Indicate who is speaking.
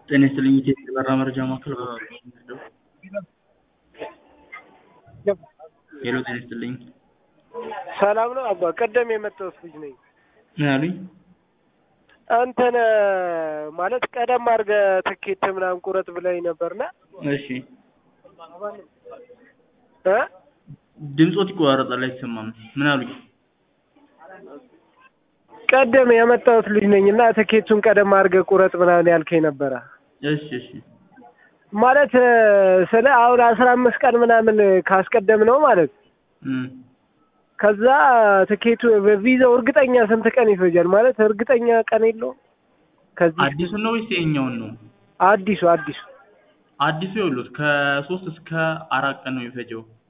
Speaker 1: ጤና ይስጥልኝ ኢትዮጵያ የበራ መረጃ ማዕከል ሄሎ ጤና ይስጥልኝ
Speaker 2: ሰላም ነው አባ ቀደም የመጣሁት ልጅ ነኝ
Speaker 1: ምን አሉኝ
Speaker 2: አንተን ማለት ቀደም አድርገህ ትኬት ምናምን ቁረጥ ብለኝ ነበርና
Speaker 1: እሺ
Speaker 2: እ
Speaker 1: ድምፆት ይቆራረጣል አይሰማም ምን አሉኝ
Speaker 2: ቀደም የመጣሁት ልጅ ነኝ እና ትኬቱን ቀደም አድርገህ ቁረጥ ምናምን ያልከኝ ነበረ
Speaker 1: እሺ እሺ
Speaker 2: ማለት ስለ አሁን አስራ አምስት ቀን ምናምን ካስቀደም ነው ማለት
Speaker 1: እም
Speaker 2: ከዛ ትኬቱ በቪዛው እርግጠኛ ስንት ቀን ይፈጃል? ማለት እርግጠኛ ቀን የለውም። ከዚህ
Speaker 1: አዲሱን ነው ወይስ ይኸኛውን ነው
Speaker 2: አዲሱ አዲሱ
Speaker 1: አዲሱ ይኸውልዎት ከሶስት እስከ አራት ቀን ነው የሚፈጀው